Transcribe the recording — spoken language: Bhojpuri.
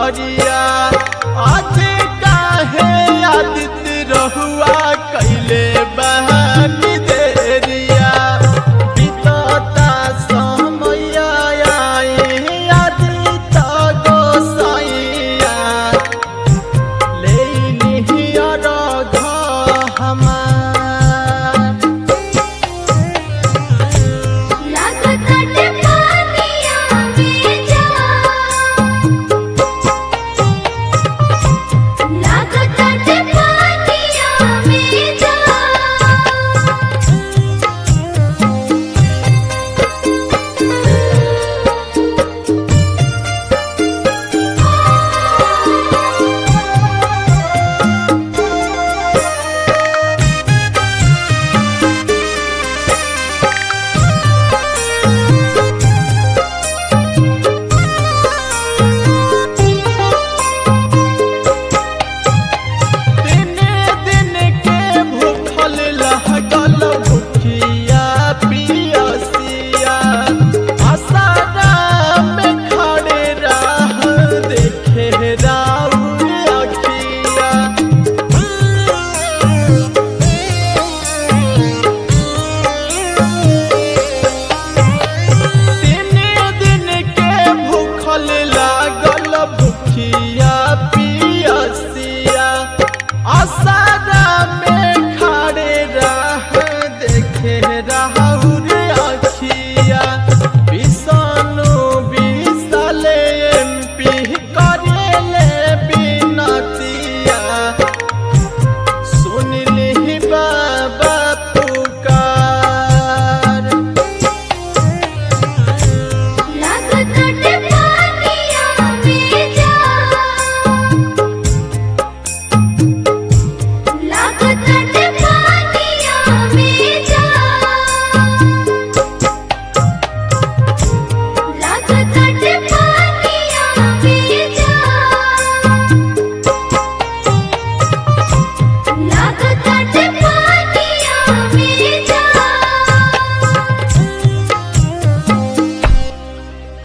डगरिया आज काहे आदित्य रहुआ कैले बहानी देरिया बीतता समय आई आदित्य गोसाइया लेनी अरघ हमार लागताटे पानिया में जा लागताटे पानिया में जा दिन दिन के भूखल लगल भूखिया पियसिया आसारा में खड़े राह देखे राउर अखिया दिन दिन के भूखल लागल भूखिया पियसिया आशा